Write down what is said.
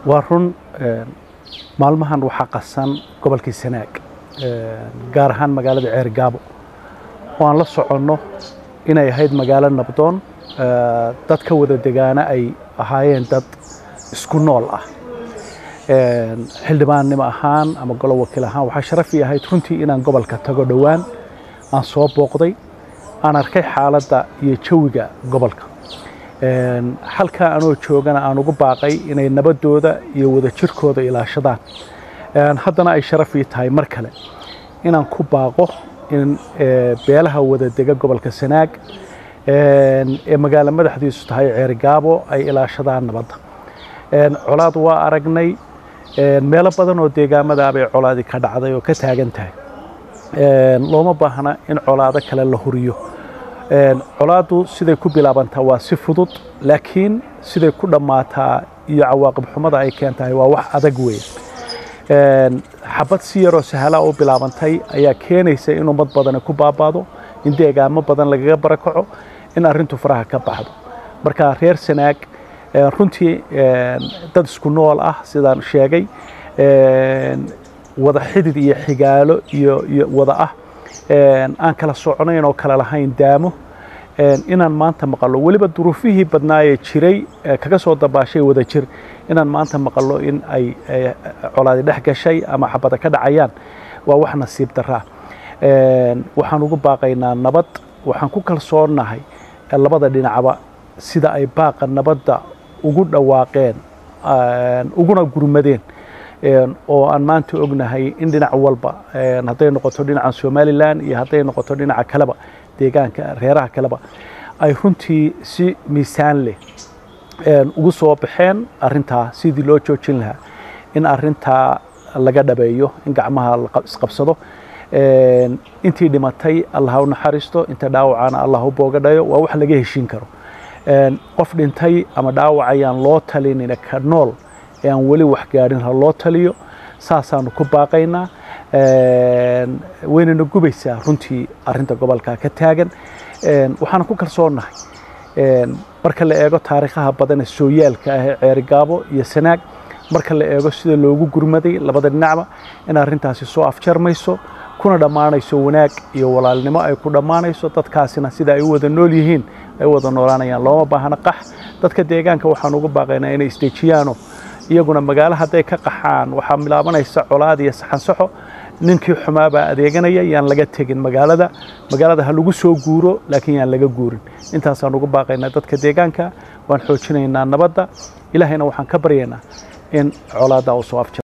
waa run maalmahan waxaa qasan gobolkii sanaag gaar ahaan magaalada ceergaabo oo aan la soconno inay ahayd magaalo nabdoon dad ka wada degaana ay ahaayeen dad isku nool ah xildhibaannimo ahaan ama golo wakiil ahaan waxaa sharaf ii ahayd runtii inaan gobolka tago dhowaan aan soo booqday aan arkay xaaladda iyo jawiga gobolka halkaa anoo joogana aan ugu baaqay inay nabadooda iyo wadajirkooda ilaashadaan haddana ay sharaf ii tahay mar kale inaan ku baaqo in beelaha wada dega gobolka sanaag ee magaalo madaxdiisu tahay ceerigaabo ay ilaashadaan nabadda colaad waa aragnay meelo badan oo deegaamada bay colaadi ka dhacday oo ka taagan tahay looma baahna in colaado kale la huriyo colaaddu siday ku bilaabantaa waa si fudud laakiin siday ku dhammaataa iyo cawaaqib xumada ay keentahay waa wax adag weeye xabad si yaroo sahalaa u bilaabantay ayaa keenaysa in ummad badani ku baabaado in deegaamo badan lagaga barakaco in arrintu faraha ka baxdo marka reer sanaag runtii dad isku nool ah sidaan sheegay wada xidid iyo xigaalo iyo wada ah aan kala soconayn oo kala lahayn daamo inaan maanta maqallo weliba duruufihii badnaayee jiray kaga soo dabaashay wada jir inaan maanta maqallo in ay colaadi dhex gashay ama xabada ka dhacayaan waa wax nasiib daraa waxaan ugu baaqaynaa nabad waxaan ku kalsoonnahay labada dhinacba sida ay baaqa nabadda ugu dhawaaqeen uguna gurmadeen oo aan maanta ognahay in dhinac walba hadday noqoto dhinaca somalilan iyo hadday noqoto dhinaca kaleba deegaanka reeraha kaleba ay runtii si miisaan leh ugu soo baxeen arintaa sidii loo joojin lahaa in arintaa laga dhabeeyo in gacmaha isqabsado intii dhimatay allah u naxariisto inta dhaawacana allah u boogadhayo waa wax laga heshiin karo qof dhintay ama dhaawac ayaan loo talinina ka nool ee aan weli wax gaadhin ha loo taliyo saasaanu ku baaqaynaa waynana gubaysaa runtii arinta gobolka ka taagan waxaana ku kalsoonnahay marka la eego taariikhaha badan ee sooyaalka ah ee ceerigaabo iyo sanaag marka la eego sida loogu gurmaday labada dhinacba in arrintaasi soo afjarmayso kuna dhammaanayso wanaag iyo walaalnimo ay ku dhammaanayso dadkaasina sida ay u wada nool yihiin ay u wada noolaanayaan looma baahna qax dadka deegaanka waxaan ugu baaqaynaa inay isdejiyaano iyaguna magaalo hadday ka qaxaan waxaa bilaabanaysa colaad iyo saxansaxo ninkii xumaa baa adeeganaya yaan laga tegin magaalada magaalada ha lagu soo guuro laakiin yaan laga guurin intaasaan ugu baaqaynaa dadka deegaanka waan xoojinaynaa nabadda ilaahayna waxaan ka baryaynaa in colaadda uu soo afjaro